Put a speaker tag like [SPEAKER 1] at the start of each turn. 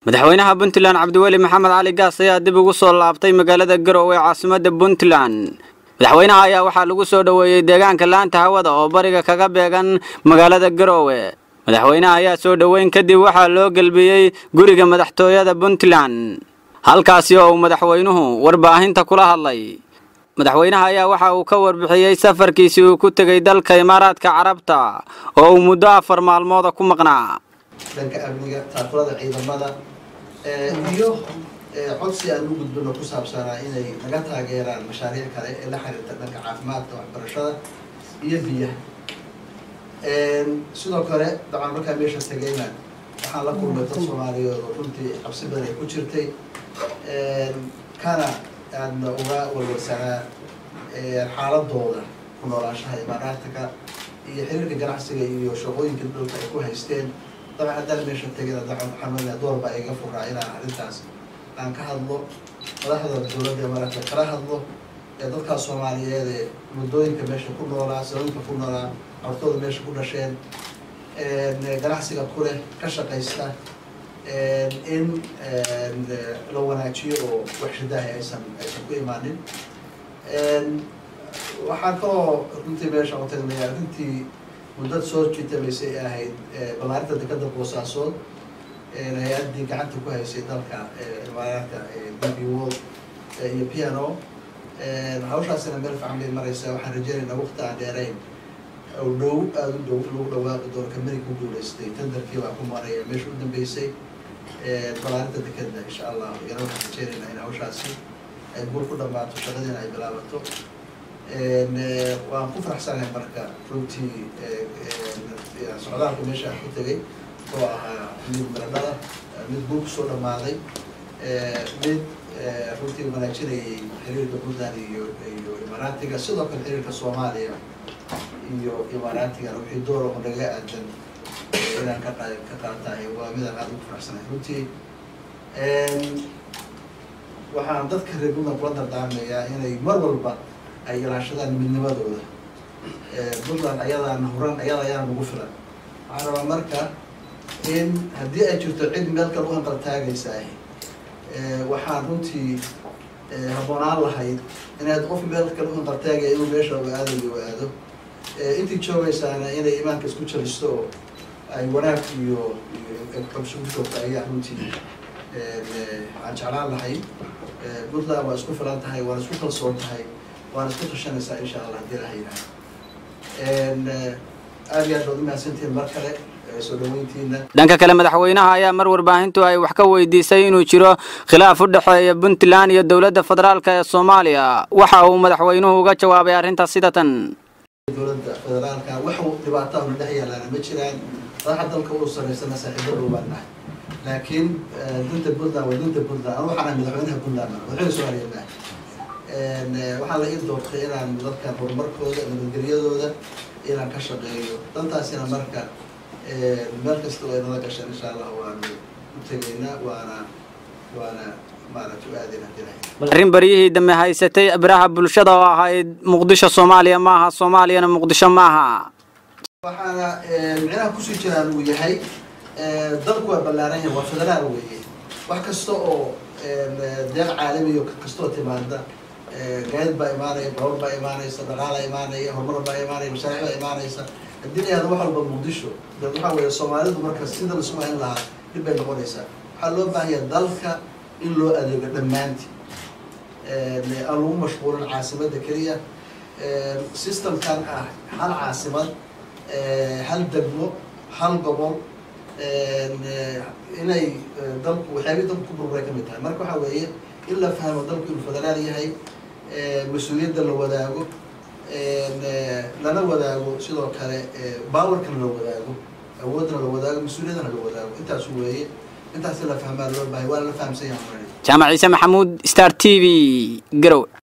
[SPEAKER 1] madaxweynaha puntland cabdiweli maxamed cali gaas ayaa dib ugu soo laabtay magaalada garowe ee caasimadda puntland madaxweynaha ayaa waxaa lagu soo dhoweeyey deegaanka laanta hawada oo bariga kaga beegan magaalada garowe madaxweynaha ayaa soo dhoweyn kadib waxaa loo gelbiyey guriga madaxtooyada puntland halkaasi oo uu madaxweynuhu warbaahinta kula hadlay madaxweynaha ayaa waxa uu ka warbixiyey safarkiisii uu ku tegey dalka imaaraadka carabta oo uu muddo afar maalmooda ku maqnaa
[SPEAKER 2] dhanka amniga taakulada ciidamada iyo codsi aan u gudbino ku saabsanaa inay naga taageeraan mashaariic kale ee la xiriirta dhanka caafimaadka waxbarashada iyo biyaha sidoo kale dabcan markaa meesha tegayna waxaan la kulmay dad soomaaliyeed oo runtii cabsi badan ay ku jirtay kana aadna uga warwarsanaa xaaladooda ku noolaanshaha imaaraadka iyo xiriirka ganacsiga iyo shaqooyinka dhulka ay ku haysteen dabcan haddaan meesha tegina dabcan waxaan door baa iga furaa inaan arrintaas aan ka hadlo madaxda dowladda imaaraadka kala hadlo ee dadkaas soomaaliyeed ee muddooyinka meesha ku noolaa sababinka ku noolaa cartooda meesha ku dhasheen ganacsiga ku leh ka shaqaysta in la wanaajiyo oo wax shidaahi aysan aysan ku imaanin waxaan kaloo runtii meesha u tagnay arrintii muddad soo jitamaysay ay ahayd balaarinta dekada boosaasood hay-addii gacanta ku haysay dalka imaaraadka db world iyo piano hawshaasina meel fican bay maraysaa waxaan rajeynaynaa waqti aan dheerayn oo dhow aada u dhow lagu dhawaaqi doono kamari ku guulaystay tenderkii baa ku maraya meesha u dambeysay balaarinta dekeda insha allah yana waxaan rajeynaynaa in hawshaasi ay guul ku dhamaato shaqadiina ay bilaabato waan ku faraxsanahay marka runtii socdaalka meesha aan ku tegay oo ahaa mid baradhada mid guul kusoo dhamaaday mid runtii wanaajinayay xiriirka puntland iyo iyo imaaraatiga sidoo kale xiriirka soomaaliya iyo imaaraatiga wixii door oo naga aadan inaan ka qa ka qaatahay waa midaan aada ugu faraxsanahay runtii waxaan dadka reer puntland kula dardaarmayaa inay mar walba ay ilaashadaan midnimadooda puntland ayadaan huran ayada ayaan ugu filan waxaan rabaa marka in haddii ay jirto cid meel kale u hanqal taagaysaah waxaan runtii habboonaan lahayd inaad qof meel kale u hanqal taagaya inuu meesha u aadayo u aado intii joogaysaana inay imaanka isku jalisto oo ay wanaag iyo xobsugu joogto ayaa runtii aan jeclaan lahay puntland waa isku filan tahay waana isku kalsoon tahay waana isku tashanaysaa insha allah hadii laha yidhaha aada iyo aad baad umahadsantihiin mar kale soo dhaweyntiina
[SPEAKER 1] dhanka kale madaxweynaha ayaa mar warbaahintu ay wax ka weydiisay inuu jiro khilaaf u dhexeeya puntland iyo dowladda federaalk ee soomaaliya waxa uu madaxweynuhu uga jawaabay arrintaas sida tan
[SPEAKER 2] dowladda federaalka wax dhibaataha na dhex yaalaana ma jiraan madaxa dalka uu samaysana saaxiibo dhow baan nahay laakiin dunta puntland waa dunta puntland anu waxaan madaxweynaha puntland madaxweyne soomaaliya maaha waxaa la ii doortay inaan dadkan horumarkooda nabadgelyadooda inaan ka shaqeeyo dantaasina marka meel kasta oo ay nala gashaan insha allah waanu u tegaynaa waana waana maaragta u aadayna hadii
[SPEAKER 1] arrin baryihii dambe haysatay biraha bulshada oo ahayd muqdisho soomaaliya maaha soomaaliyana muqdisho maaha
[SPEAKER 2] waxaana micnaha kusii jiraan uu yahay dalku waa ballaaran yahay waa federaal weeye wax kasta oo deeq caalamiyo kastoo timaada gaadid baa imaanaya bawr baa imaanaysa dhaqaalaa imaanaya horumar baa imaanaya mashaariic baa imaanaysa haddii la yahdo wax walba muqdisho de waxaa weeye soomaalidu marka sida laisku hayn lahaa dhib bay noqonaysaa waxaa loo baahanya dalka in loo adeego dhammaanti aan lagu mashquulin caasimadda keliya systemkan ah hal caasimad hal degmo hal gobol inay dalku waxyaabihii dalku ku burburay kamid tahay marka waxaa weeye in la fahmo dalku inuu federaal yahay mas-uuliyadda la wadaago lana wadaago sidoo kale bawarkana la wadaago awoodna la wadaago mas-uuliyadana la wadaago intaasu weeye intaas la fahmaa loo bahay waana la fahamsan yahay
[SPEAKER 1] jaamac ciise maxamuud star t v garow